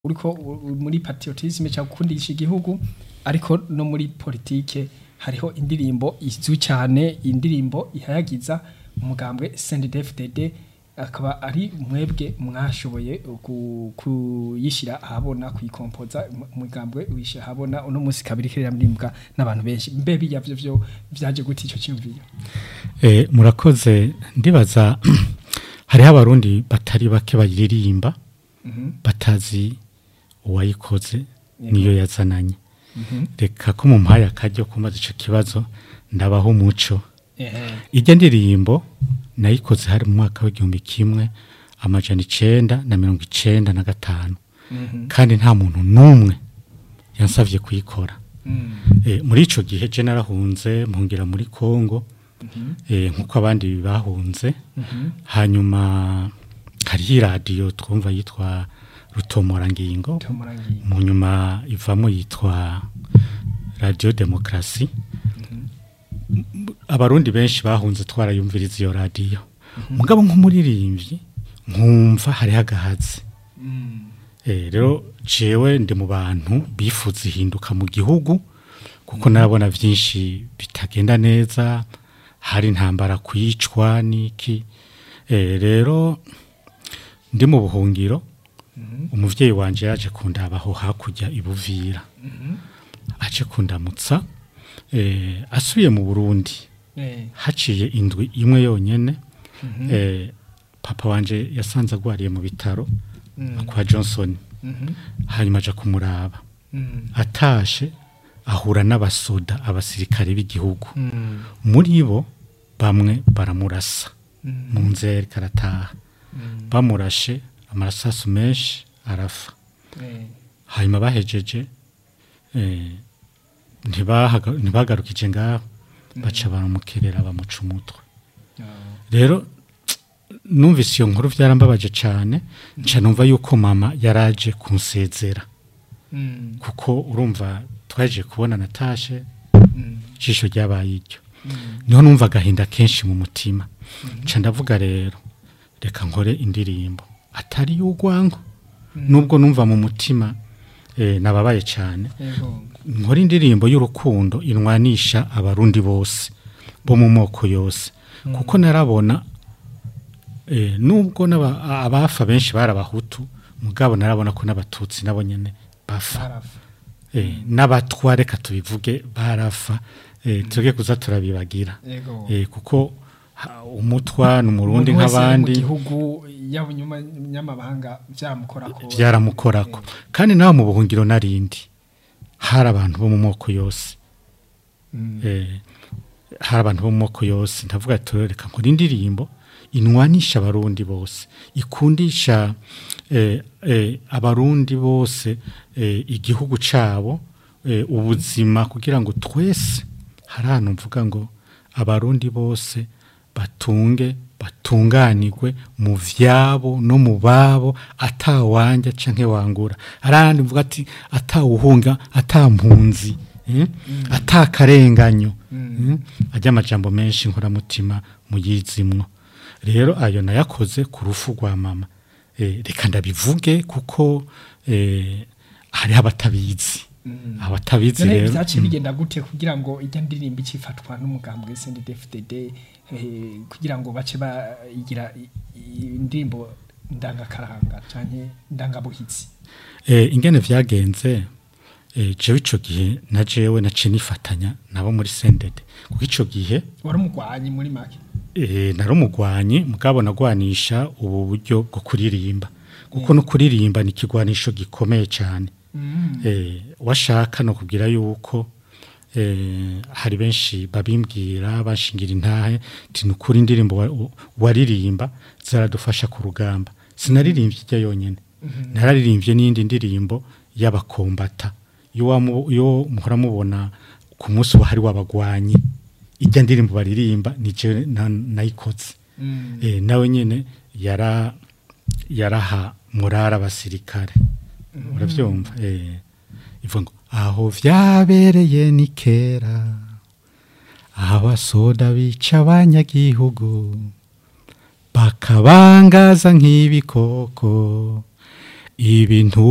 uriko u- muri patriotisme cyangwa gukundisha igihugu ariko no muri politike hariho indirimbo izwi cyane indirimbo ihayagiza umugambwe CNDD-FDD akaba ari mwebwe mwashoboye ku- kuyishyira ahabona kuyikompoza mu- umugambwe wishyira ahabona uno munsi kabiri kiririmbwa n'abantu benshi mbe bijya byo byo byaje gute icyo cyumviro Eh, murakoze ndibaza hariho abarundi batari bake bayiririmba batazi uwayikoze niyo yazananye reka ko mumpaye akaryo kumaze ico kibazo ndabaho umuco ehe ijya ndirimbo nayikoze hari mu mwaka w'igihumbi kimwe amajana icenda na mirongo icenda na gatanu kandi nta muntu n'umwe yansavye kuyikora Eh, muri ico gihe je narahunze mpungira muri Kongo eh, nkuko abandi bahunze hanyuma hariho iradiyo twumva yitwa rutomorangingo tumurangiye mu nyuma ivamo yitwa radiyo demokarasi abarundi benshi bahunze twarayumviriza iyo radiyo mugabo nk'umuririmbyi nkumva hariho agahazi Eh, rero jewe ndi mu bantu bifuza ihinduka mu gihugu kuko narabona byinshi bitagenda neza hari intambara kwicwa n'iki Eh, rero ndi mu buhungiro umuvyeyi wanje yaje kundabaho hakurya ibuvira aje kundamutsa eh, asubiye mu burundi eh haciye indwi imwe yonyene eh, papa wanje yasanze agwariye mu bitaro kwa johnson hanyuma aja kumuraba atashe ahura n'abasoda abasirikare b'igihugu muri bo bamwe baramurasa mu nzira yariko arataha bamurashe amarasasu menshi arafa hanyuma bahejeje eh, ntibahaga- ntibagarukije ngaho baca baramukerera bamuca umutwe rero numvise iyo nkuru byarambabaje cyane nca numva yuko mama yaraje kunsezera kuko urumva twaje kubona natashe ijisho ryabaye iryo niho numva agahinda kenshi mu mutima nca ndavuga rero reka nkore indirimbo atari y'urwango nubwo numva mu mutima eh, nababaye cyane yego nkora indirimbo y'urukundo inwanisha abarundi bose bo mu moko yose kuko narabona eh, nubwo n'aba- abafa benshi bari abahutu mugabo narabona ko n'abatutsi nabo nyene bafa barafa eh, n'abatwa reka tubivuge barafa eh, tuge kuza turabibagira yego eh, kuko ha- umutwa n'umurundi Umuntu wese ari nk'abandi mu gihugu yaba nyamabanga byamukorako byaramukorako kandi nawe mu buhungiro narindi hari abantu bo mu moko yose Mm. eh, hari abantu bo mu moko yose ndavuga ati reka nkora indirimbo inwanisha abarundi bose ikundisha eh, eh, abarundi bose eh, igihugu cabo eh, ubuzima kugira ngo twese hari ahantu mvuga ngo abarundi bose batunge batunganirwe mu vyabo no mu babo atawanja canke wangura hari ahandi mvuga ati atawuhunga atampunzi eh? atakarenganyo mm. ajya amajambo menshi nkoramutima muyizimwo rero ayo nayakoze ku rufu rwa mama eh, reka ndabivuge kuko eh, hariho abatabizi abatabizi none rero byaciye bigenda gute kugira ngo ijya ndirimbo ikifatwa n'umugambwe CNDD-FDD eh, kugira ngo bace bayigira i- i- indirimbo ndangakaranga canke ndangabuhitsi Eh, ingene vyagenze eh, jewe ico gihe na jewe naciye nifatanya nabo muri sendede kuko ico gihe wari umugwanyi muri make eh, nari umugwanyi mugabo nagwanisha ubu buryo bwo kuririmba kuko no kuririmba ni ikigwanisho gikomeye cyane eh, washaka no kubwira yuko eh, hari benshi babimbwira bashingira intahe ti nukuri indirimbo wa- wa- waririmba zaradufasha ku rugamba sinaririmbye ijya yonyene nararirimbye n'iyindi ndirimbo y'abakombata iyo wamu- iyo muhora mubona ku munsi wa hari w'abagwanyi ijya ndirimbo baririmba ni je na- nayikoze eh, nawe nyene yara yaraha murara abasirikare uravyumva eh ivuga ngo aho vyabereye ni kera abasoda bica abanyagihugu bakabangaza nk'ibikoko ibintu